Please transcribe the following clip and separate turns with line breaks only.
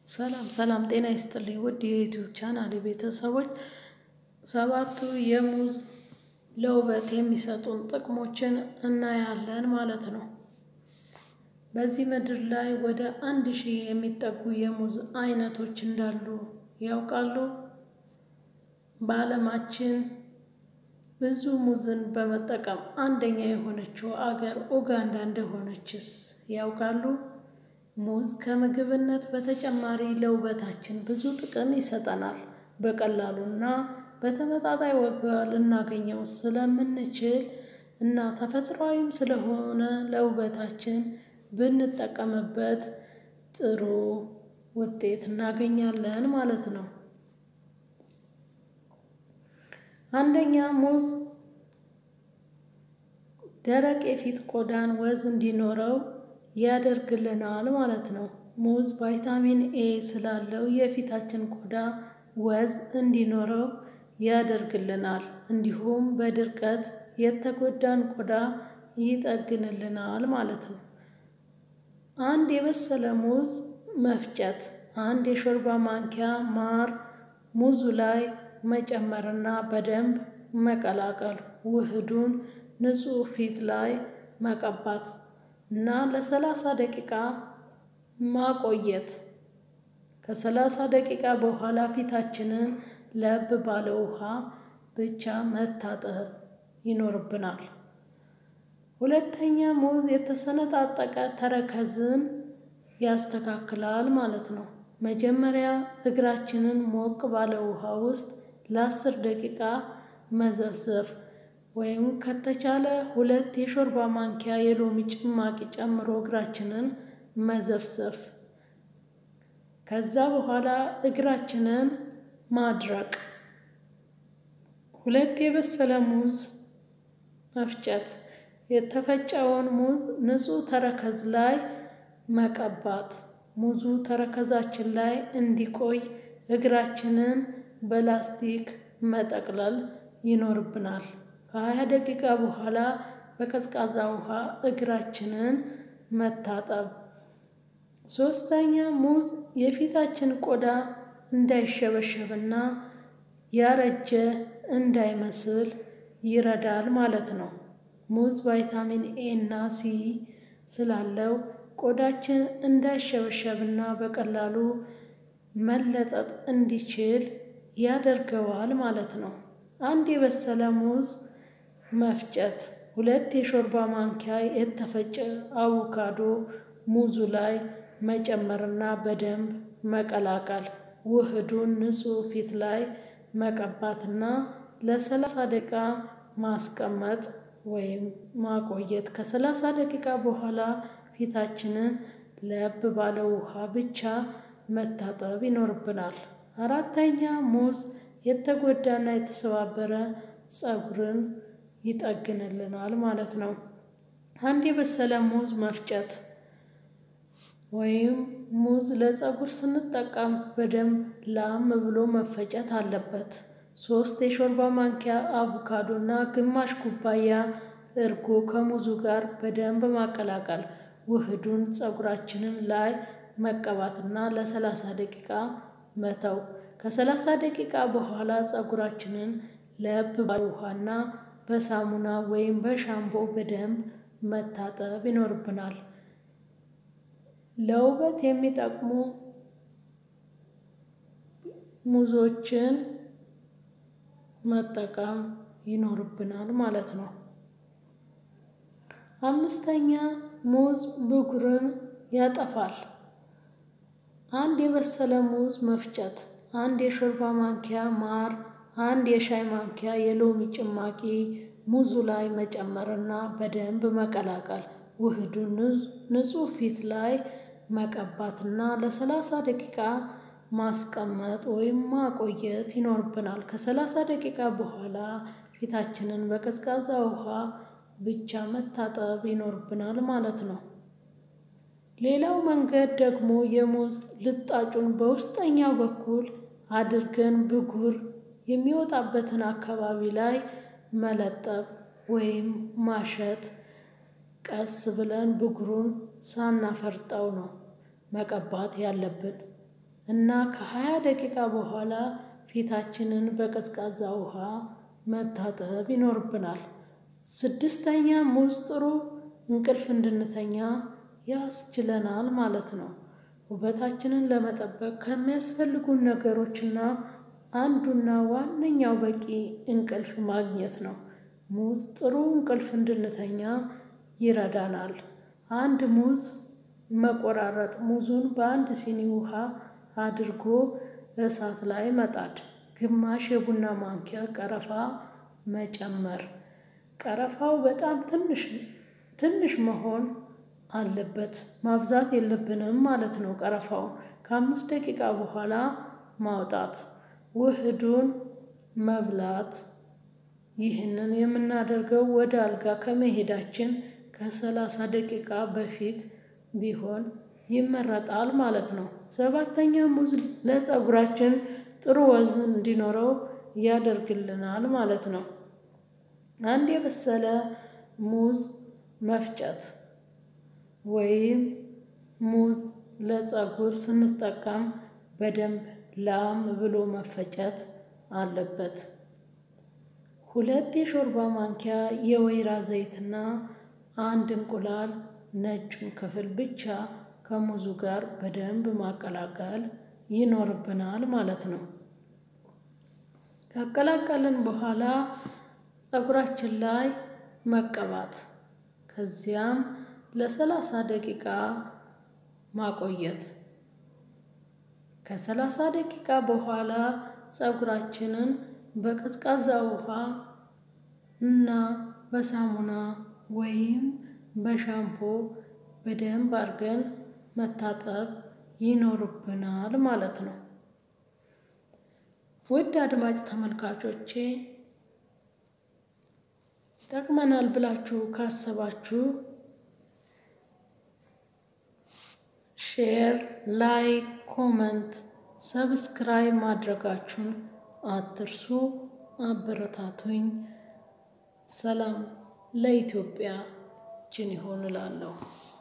ሰላም ሰላም ጤና ይስጥልኝ ውድ የዩቲዩብ ቻናል ቤተሰቦች ሰባቱ የሙዝ ለውበት የሚሰጡን ጥቅሞችን እናያለን ማለት ነው። በዚህ ምድር ላይ ወደ አንድ ሺህ የሚጠጉ የሙዝ አይነቶች እንዳሉ ያውቃሉ? በዓለማችን ብዙ ሙዝን በመጠቀም አንደኛ የሆነችው አገር ኡጋንዳ እንደሆነችስ ያውቃሉ? ሙዝ ከምግብነት በተጨማሪ ለውበታችን ብዙ ጥቅም ይሰጠናል። በቀላሉና በተመጣጣኝ ዋጋ ልናገኘው ስለምንችል እና ተፈጥሯዊም ስለሆነ ለውበታችን ብንጠቀምበት ጥሩ ውጤት እናገኛለን ማለት ነው። አንደኛ ሙዝ ደረቅ የፊት ቆዳን ወዝ እንዲኖረው ያደርግልናል ማለት ነው። ሙዝ ቫይታሚን ኤ ስላለው የፊታችን ቆዳ ወዝ እንዲኖረው ያደርግልናል እንዲሁም በድርቀት የተጎዳን ቆዳ ይጠግንልናል ማለት ነው። አንድ የበሰለ ሙዝ መፍጨት አንድ የሾርባ ማንኪያ ማር ሙዙ ላይ መጨመርና በደንብ መቀላቀል ውህዱን ንጹህ ፊት ላይ መቀባት እና ለሰላሳ ደቂቃ ማቆየት። ከሰላሳ ደቂቃ በኋላ ፊታችንን ለብ ባለ ውሃ ብቻ መታጠብ ይኖርብናል። ሁለተኛ ሙዝ የተሰነጣጠቀ ተረከዝን ያስተካክላል ማለት ነው። መጀመሪያ እግራችንን ሞቅ ባለ ውሃ ውስጥ ለአስር ደቂቃ መዘፍዘፍ ወይም ከተቻለ ሁለት የሾርባ ማንኪያ የሎሚ ጭማቂ ጨምሮ እግራችንን መዘፍዘፍ። ከዛ በኋላ እግራችንን ማድረቅ። ሁለት የበሰለ ሙዝ መፍጨት የተፈጨውን ሙዝ ንጹህ ተረከዝ ላይ መቀባት ሙዙ ተረከዛችን ላይ እንዲቆይ እግራችንን በላስቲክ መጠቅለል ይኖርብናል። ከሃያ ደቂቃ በኋላ በቀዝቃዛ ውሃ እግራችንን መታጠብ። ሶስተኛ ሙዝ የፊታችን ቆዳ እንዳይሸበሸብና ያረጀ እንዳይመስል ይረዳል ማለት ነው። ሙዝ ቫይታሚን ኤ እና ሲ ስላለው ቆዳችን እንዳይሸበሸብና በቀላሉ መለጠጥ እንዲችል ያደርገዋል ማለት ነው። አንድ የበሰለ ሙዝ መፍጨት ሁለት የሾርባ ማንኪያ የተፈጨ አቮካዶ ሙዙ ላይ መጨመርና በደንብ መቀላቀል ውህዱን ንጹህ ፊት ላይ መቀባትና ለሰላሳ ደቂቃ ማስቀመጥ ወይም ማቆየት። ከሰላሳ ደቂቃ በኋላ ፊታችንን ለብ ባለ ውሃ ብቻ መታጠብ ይኖርብናል። አራተኛ ሙዝ የተጎዳና የተሰባበረ ፀጉርን ይጠግንልናል ማለት ነው። አንድ የበሰለ ሙዝ መፍጨት ወይም ሙዝ ለፀጉር ስንጠቀም በደንብ ላም ብሎ መፈጨት አለበት። ሶስት የሾርባ ማንኪያ አቮካዶ እና ግማሽ ኩባያ እርጎ ከሙዙ ጋር በደንብ ማቀላቀል ውህዱን ፀጉራችንን ላይ መቀባትና ለሰላሳ ደቂቃ መተው። ከሰላሳ ደቂቃ በኋላ ፀጉራችንን ለብ ባለ ውሃና በሳሙና ወይም በሻምቦ በደንብ መታጠብ ይኖርብናል። ለውበት የሚጠቅሙ ሙዞችን መጠቀም ይኖርብናል ማለት ነው። አምስተኛ ሙዝ ብጉርን ያጠፋል። አንድ የበሰለ ሙዝ መፍጨት አንድ የሾርባ ማንኪያ ማር አንድ የሻይ ማንኪያ የሎሚ ጭማቂ ሙዙ ላይ መጨመርና በደንብ መቀላቀል ውህዱን ንጹህ ፊት ላይ መቀባትና ለሰላሳ ደቂቃ ማስቀመጥ ወይም ማቆየት ይኖርብናል። ከሰላሳ ደቂቃ በኋላ ፊታችንን በቀዝቃዛ ውሃ ብቻ መታጠብ ይኖርብናል ማለት ነው። ሌላው መንገድ ደግሞ የሙዝ ልጣጩን በውስጠኛው በኩል አድርገን ብጉር የሚወጣበትን አካባቢ ላይ መለጠፍ ወይም ማሸት ቀስ ብለን ብጉሩን ሳናፈርጠው ነው መቀባት ያለብን። እና ከሀያ ደቂቃ በኋላ ፊታችንን በቀዝቃዛ ውሃ መታጠብ ይኖርብናል። ስድስተኛ ሙዝ ጥሩ እንቅልፍ እንድንተኛ ያስችለናል ማለት ነው። ውበታችንን ለመጠበቅ ከሚያስፈልጉን ነገሮችና አንዱና ዋነኛው በቂ እንቅልፍ ማግኘት ነው። ሙዝ ጥሩ እንቅልፍ እንድንተኛ ይረዳናል። አንድ ሙዝ መቆራረጥ ሙዙን በአንድ ሲኒ ውሃ አድርጎ እሳት ላይ መጣድ ግማሽ የቡና ማንኪያ ቀረፋ መጨመር ቀረፋው በጣም ትንሽ ትንሽ መሆን አለበት ማብዛት የለብንም ማለት ነው። ቀረፋው ከአምስት ደቂቃ በኋላ ማውጣት ውህዱን መብላት። ይህንን የምናደርገው ወደ አልጋ ከመሄዳችን ከሰላሳ ደቂቃ በፊት ቢሆን ይመረጣል ማለት ነው። ሰባተኛ ሙዝ ለፀጉራችን ጥሩ ወዝ እንዲኖረው ያደርግልናል ማለት ነው። አንድ የበሰለ ሙዝ መፍጨት ወይም ሙዝ ለፀጉር ስንጠቀም በደንብ ላም ብሎ መፈጨት አለበት። ሁለት የሾርባ ማንኪያ የወይራ ዘይትና አንድ እንቁላል ነጩን ክፍል ብቻ ከሙዙ ጋር በደንብ ማቀላቀል ይኖርብናል ማለት ነው። ካቀላቀልን በኋላ ፀጉራችን ላይ መቀባት ከዚያም ለሰላሳ ደቂቃ ማቆየት። ከሰላሳ ደቂቃ በኋላ ፀጉራችንን በቀዝቃዛ ውሃ እና በሳሙና ወይም በሻምፖ በደንብ አድርገን መታጠብ ይኖርብናል ማለት ነው። ውድ አድማጭ ተመልካቾቼ ይጠቅመናል ብላችሁ ካሰባችሁ ሼር፣ ላይክ፣ ኮመንት፣ ሰብስክራይብ ማድረጋችሁን አትርሱ። አበረታቱኝ። ሰላም ለኢትዮጵያችን ይሆን እላለሁ።